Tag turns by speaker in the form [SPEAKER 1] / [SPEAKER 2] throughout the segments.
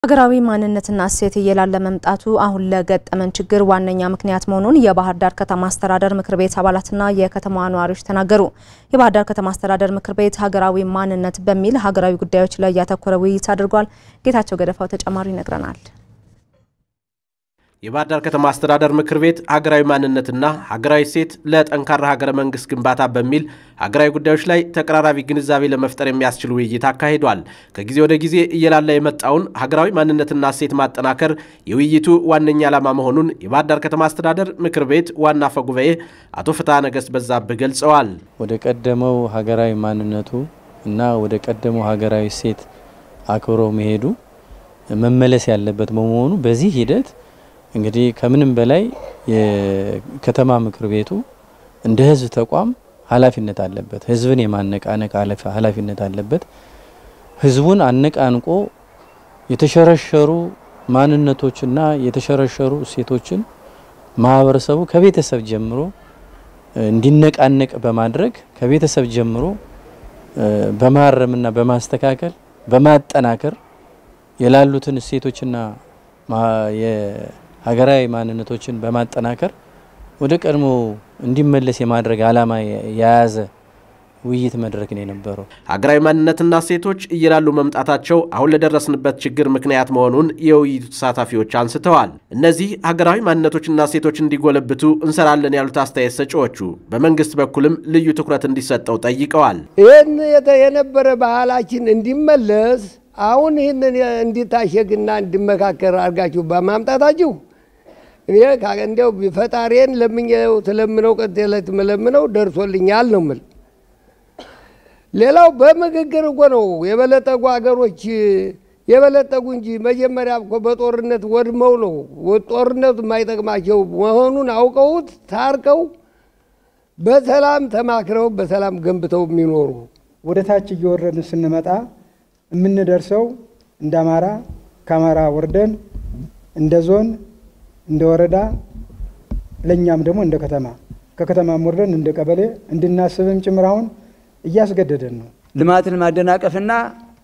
[SPEAKER 1] ሀገራዊ ማንነትና እሴት እየላለ መምጣቱ አሁን ለገጠመን ችግር ዋነኛ ምክንያት መሆኑን የባህር ዳር ከተማ አስተዳደር ምክር ቤት አባላትና የከተማዋ ነዋሪዎች ተናገሩ። የባህር ዳር ከተማ አስተዳደር ምክር ቤት ሀገራዊ ማንነት በሚል ሀገራዊ ጉዳዮች ላይ ያተኮረ ውይይት አድርጓል። ጌታቸው ገደፋው ተጨማሪ ይነግረናል።
[SPEAKER 2] የባህር ዳር ከተማ አስተዳደር ምክር ቤት ሀገራዊ ማንነትና ሀገራዊ እሴት ለጠንካራ ሀገረ መንግስት ግንባታ በሚል ሀገራዊ ጉዳዮች ላይ ተቀራራቢ ግንዛቤ ለመፍጠር የሚያስችል ውይይት አካሂዷል። ከጊዜ ወደ ጊዜ እየላላ የመጣውን ሀገራዊ ማንነትና እሴት ማጠናከር የውይይቱ ዋነኛ ዓላማ መሆኑን የባህር ዳር ከተማ አስተዳደር ምክር ቤት ዋና አፈ ጉባኤ አቶ ፍትሐ ነገሥት በዛብህ ገልጸዋል።
[SPEAKER 3] ወደ ቀደመው ሀገራዊ ማንነቱ እና ወደ ቀደመው ሀገራዊ እሴት አክብሮ መሄዱ መመለስ ያለበት በመሆኑ በዚህ ሂደት እንግዲህ ከምንም በላይ የከተማ ምክር ቤቱ እንደ ሕዝብ ተቋም ኃላፊነት አለበት። ሕዝብን የማነቃነቅ ኃላፊነት አለበት። ሕዝቡን አነቃንቆ የተሸረሸሩ ማንነቶችና የተሸረሸሩ እሴቶችን ማህበረሰቡ ከቤተሰብ ጀምሮ እንዲነቃነቅ በማድረግ ከቤተሰብ ጀምሮ በማረምና በማስተካከል በማጠናከር የላሉትን እሴቶችና ሀገራዊ ማንነቶችን በማጠናከር ወደ ቀድሞ እንዲመለስ የማድረግ ዓላማ የያዘ ውይይት መድረክ ነው የነበረው።
[SPEAKER 2] ሀገራዊ ማንነትና እሴቶች እየላሉ መምጣታቸው አሁን ለደረስንበት ችግር ምክንያት መሆኑን የውይይቱ ተሳታፊዎች አንስተዋል። እነዚህ ሀገራዊ ማንነቶችና እሴቶች እንዲጎለብቱ እንሰራለን ያሉት አስተያየት ሰጪዎቹ በመንግስት በኩልም ልዩ ትኩረት እንዲሰጠው ጠይቀዋል።
[SPEAKER 4] ይህን የነበረ ባህላችን እንዲመለስ አሁን ይህንን እንዲታሸግና እንዲመካከር አድርጋችሁ በማምጣታችሁ እኔ እንዲያው ፈጣሪን ለምኜው ትለምነው ቀጥ ለት መለምነው ደርሶልኛል ነው ምል። ሌላው በምግግር እኮ ነው የበለጠጉ ሀገሮች የበለጠጉ እንጂ መጀመሪያ እኮ በጦርነት ወድመው ነው ጦርነቱ የማይጠቅማቸው መሆኑን አውቀውት ታርቀው በሰላም ተማክረው በሰላም ገንብተው የሚኖሩ
[SPEAKER 5] ወደ ታች እየወረድን ስንመጣ የምንደርሰው እንደ አማራ ከአማራ ወርደን እንደ ዞን እንደ ወረዳ ለእኛም ደግሞ እንደ ከተማ ከከተማም ወርደን እንደ ቀበሌ እንድናስብም ጭምር አሁን እያስገደደን ነው።
[SPEAKER 6] ልማትን ማደናቀፍና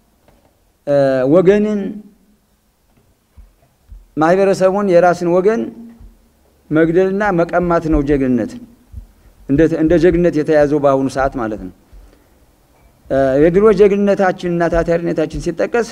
[SPEAKER 6] ወገንን ማህበረሰቡን የራስን ወገን መግደልና መቀማት ነው ጀግንነት። እንደ ጀግንነት የተያዘው በአሁኑ ሰዓት ማለት ነው። የድሮ ጀግንነታችንና ታታሪነታችን ሲጠቀስ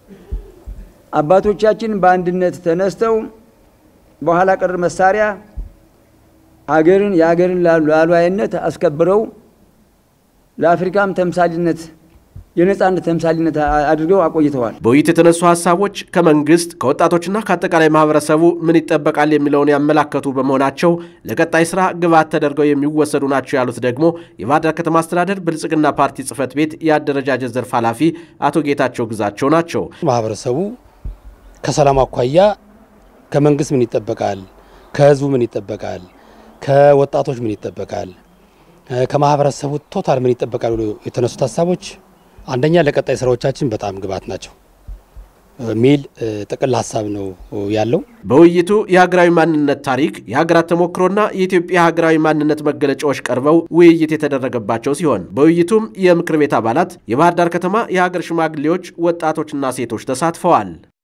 [SPEAKER 6] አባቶቻችን በአንድነት ተነስተው በኋላ ቀር መሳሪያ አገርን የአገርን ሉዓላዊነት አስከብረው ለአፍሪካም ተምሳሌነት የነጻነት ተምሳሌነት አድርገው አቆይተዋል።
[SPEAKER 2] በውይይት የተነሱ ሀሳቦች ከመንግስት ከወጣቶችና ከአጠቃላይ ማህበረሰቡ ምን ይጠበቃል የሚለውን ያመላከቱ በመሆናቸው ለቀጣይ ስራ ግብዓት ተደርገው የሚወሰዱ ናቸው ያሉት ደግሞ የባህር ዳር ከተማ አስተዳደር ብልጽግና ፓርቲ ጽህፈት ቤት የአደረጃጀት ዘርፍ ኃላፊ አቶ ጌታቸው ግዛቸው ናቸው።
[SPEAKER 7] ማህበረሰቡ ከሰላም አኳያ ከመንግስት ምን ይጠበቃል፣ ከህዝቡ ምን ይጠበቃል፣ ከወጣቶች ምን ይጠበቃል፣ ከማህበረሰቡ ቶታል ምን ይጠበቃል ብሎ የተነሱት ሀሳቦች አንደኛ ለቀጣይ ስራዎቻችን በጣም ግብዓት ናቸው ሚል ጥቅል ሀሳብ ነው ያለው።
[SPEAKER 2] በውይይቱ የሀገራዊ ማንነት ታሪክ፣ የሀገራት ተሞክሮና የኢትዮጵያ ሀገራዊ ማንነት መገለጫዎች ቀርበው ውይይት የተደረገባቸው ሲሆን በውይይቱም የምክር ቤት አባላት፣ የባህር ዳር ከተማ የሀገር ሽማግሌዎች፣ ወጣቶችና ሴቶች ተሳትፈዋል።